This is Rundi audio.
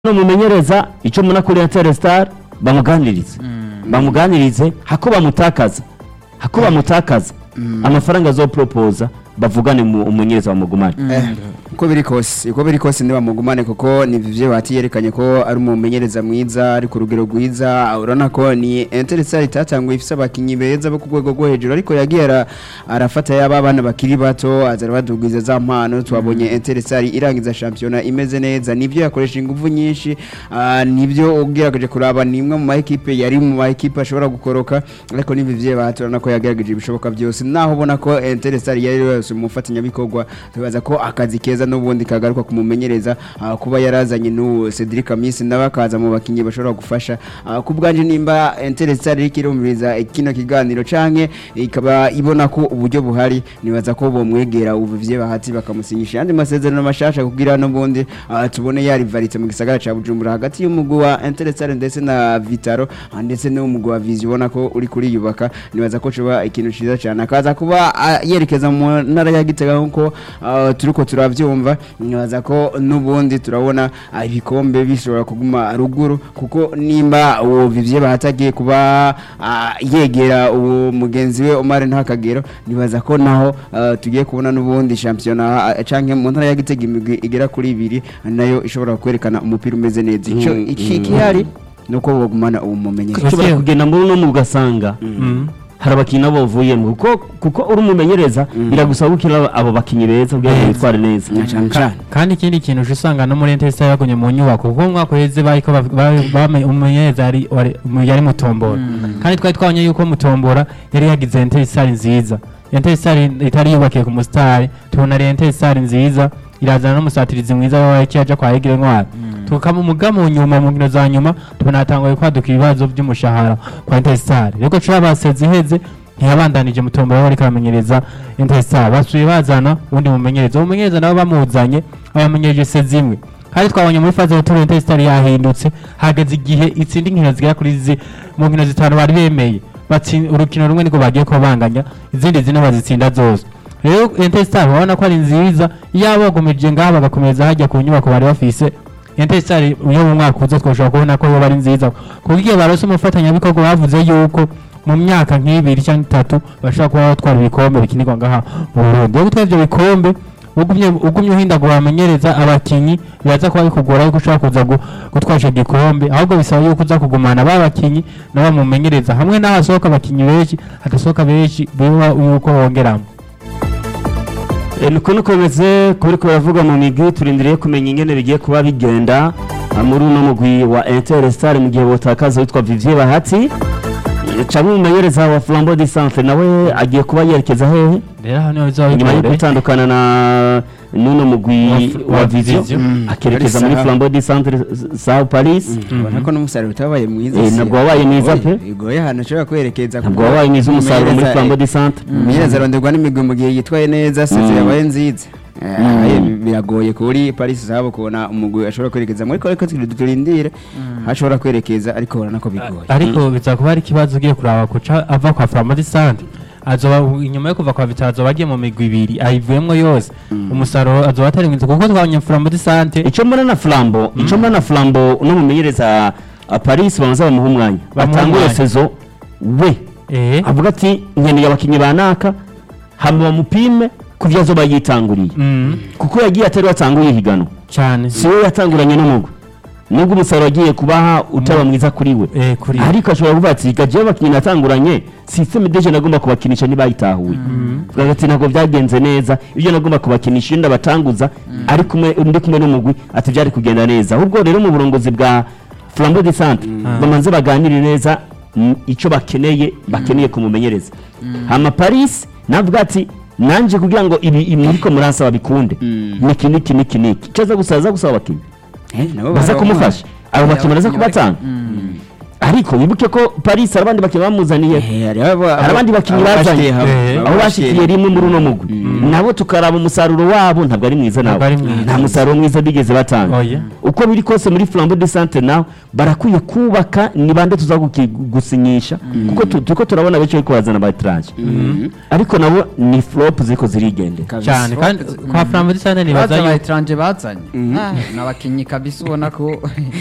no mumenyereza icyo muna kuri Airtel Star bamuganirize bamuganirize hako bamutakaza hako bamutakaza amafaranga azoporopoza bavugane mu umumenyereza bamugumane uko biri kose uko biri kose ntibamugumane kuko ni vivyo bati yerekanye ko ari umumenyereza mwiza ari ku rugero rwiza urabona ko ni Etincelle itatanguye ifise abakinyi beza bo ku rwego rwo hejuru ariko yagiye ara- arafata yaba bana bakiri bato azara badugwiza za mpano twabonye Etincelle irangiza shampiyona imeze neza nivyo yakoresha ingufu nyinshi ah, nivyo ugerageje kuraba ni imwe mu ma equipe yari mu ma equipe ashobora gukoroka ariko ni vivyo bati urabona ko yagerageje ibishoboka byose naho ubona ko Etincelle yari yose mu fatanyabikorwa tubaza ko akazi keza n'ubundi kagaruka kumumenyereza ah, kuba yarazanye n'uwo Cedric Amisi nawe akaza mu bakinyi bashobora gufasha Ah, ku bwanje nimba Etincelle iriko irumviriza kino kiganiro canke ikaba ibona ko uburyo buhari nibaza ko bomwegera ubuvye bahati bakamusinyisha yandi masezerano mashasha kugira n'ubundi ah, tubone yari varitse mu gisagara ca Bujumbura hagati y'umugwi wa Etincelle ndetse na Vitaro ah, ndetse n'umugwi wa Vizi ubona ko uri kuriyubaka nibaza ko coba ikintu ciza cyane akaza kuba ah, yerekeza mu ntara ya Gitega nkuko ah, turiko turavyumva nibaza ko n'ubundi turabona ah, ibikombe bishobora kuguma ruguru kuko nimba uwo Vivye bahatagiye kuba ah, yegera uwo mugenzi we Omar Ntakagero nibaza ko naho ah, tugiye kubona n'ubundi shampiyona ah, canke mu ntara ya Gitega imigwi igera kuri ibiri nayo ishobora kwerekana umupira umeze neza ico Mm, iki mm. gihari nuko bagumana uwo mumenyereza ushobora kugenda muri uno mu ugasanga hari abakinnyi nabo bavuyemo kuko kuko uri umumenyereza biragusaba gukina abo bakinnyi beza kugira ngo bitware neza Na cane cane kandi ikindi kintu uca usanga no muri entesi yagumye mu nyubako kuko mu mwaka uheze bariko bav- ba- bame- umumenyereza yari wari- mu- yari mutombora kandi twari twabonye yuko mutombora yari yagize entesi nziza entesi itari yubakiye ku musitari tubona ari entesi nziza irazana n'umusatirizi mwiza w'abaye aja kwa Egire Ntwari tukama umuga mu nyuma mu nkino za nyuma tubona hatanguye kwaduka ibibazo by'umushahara kwa entesitari rero cura baseze iheze ntiyabandanije mutombora bariko aramenyereza entesitari basuye bazana uwundi mumenyereza uwo mumenyereza nabo bamuzanye abamenyereje se zimwe kandi twabonye muri faze ya turu entesitari yahindutse hageze igihe itsinda inkino zigera kuri zi mu nkino zitanu bari bemeye batsi- urukino rumwe niko bagiye kubanganya izindi zine bazitsinda zose rero entesitari urabona ko ari nziza iyo bagomeje ngaha bagakomeza hajya ku nyubako bari bafise entesitari yo mu mwaka uza twashobora kubona ko yoba ari nziza kuko igihe barose umufatanyabikorwa bavuze yuko mu myaka nk'ibiri cyangwa itatu bashobora kuba batwara ibikombe bikinirwa ngaha mu Burundi rero gutwara ibyo bikombe ugumye ugumye uhindagura bamenyereza abakinyi biraza kuba bikugora yuko ushobora kuza gu- gutwara ico gikombe ahubwo bisaba yuko uza kugumana ba bakinyi nabo bamumenyereza hamwe n'ahasohoka abakinyi benshi hadasohoka benshi biba yuko bongeramo Eh, niko nuko bimeze kuri ko baravuga mu migwi turindiriye kumenya ingene bigiye kuba bigenda ah, muri uno mugwi wa Inter Star mu gihe botakaza witwa Vivier Bahati Eh, canke umumenyereza wa Flambeau du Centre nawe agiye kuba yerekeza hehe rero aho niho bizaba nyuma yo bigore gutandukana na n'uno mugwi Wa F- wa wa Vision Vision. Mm. akerekeza Ari muri sawa. Flambeau du Centre Sao Paris ubona ko n'umusaruro utabaye mwiza Eh, si- ntabwo wabaye mwiza Bigoye, pe. bigoye ahantu ashobora kwerekeza ntabwo kuko wabaye mwiza umusaruro muri umumenyereza- Flambeau du Centre umumenyereza aronderwa n'imigwi mu gihe yitwaye neza seze Mm. yabaye nziza Eh, aye, biragoye kuri Paris zabo kubona umugwi ashobora kwerekeza muri ariko turindire hashobora kwerekeza ariko urabona ko bigoye ariko biza kuba ari ikibazo ugiye kuraba kuca ava kwa Flambeau Sante azoba inyuma yo kuva kwa Vitaro azoba agiye mu migwi ibiri ayivuyemo yose umusaruro azoba atari mwiza kuko twabonye Flambeau Sante icyo mbona na Flambeau icyo mbona na Flambeau uno mumenyereza ah, Paris bamaze bamuha umwanya Bamuha batangure umwanya. sezo we eh avuga ati nkeneye abakinnyi banaka hama bamupime ku byo azoba yitanguriye mm, kuko yagiye atari watanguye ihiganwa cyane si we yatanguranye n'umugwi nubwo umusaruro agiye kubaha utaba mwiza kuri we eh kuri ariko ashobora kuvuga ati gaje abakinnyi natanguranye systeme deje nagomba kubakinisha ntibayitahuye vuga ati ntabwo byagenze neza ibyo nagomba kubakinisha iyo ndabatanguza ari kumwe ndi kumwe n'umugwi ati byari kugenda neza ahubwo rero mu burongozi bwa Flambeau de Centre bamanze baganire neza mm, icyo bakeneye bakeneye kumumenyereza hama Paris navuga ati nanje kugira ngo ibi ibi muriko muransaba bikunde Mm. niki niki niki niki icyo aza gusaba aza gusaba abakinnyi Eh, nabo baza barabamuha. kumufasha abo bakinnyi baraza kubatanga ariko wibuke ko Paris hari abandi bakinnyi bamuzaniye Eh, hari abo- hari abandi bakinnyi abo bazanye bashikiye hamwe. Eh, Abo aho bashikiye bashikiye rimwe muri uno mugwi nabo tukaraba umusaruro wabo ntabwo ari mwiza Ntabwo nawe ari mwiza. nta musaruro mwiza bigeze batanga Oya. uko biri kose muri flambo de sante naho barakwiye kubaka ni bande tuza guki- gusinyisha kuko tu- turiko turabona benshi bariko bazana abatranje ariko nabo ni flop ziriko zirigendera Kabisa. cyane kandi kwa Flambeau Sante nibaza baza yuko abayetranje bazanye Ah, ni abakinnyi kabisa ubona ko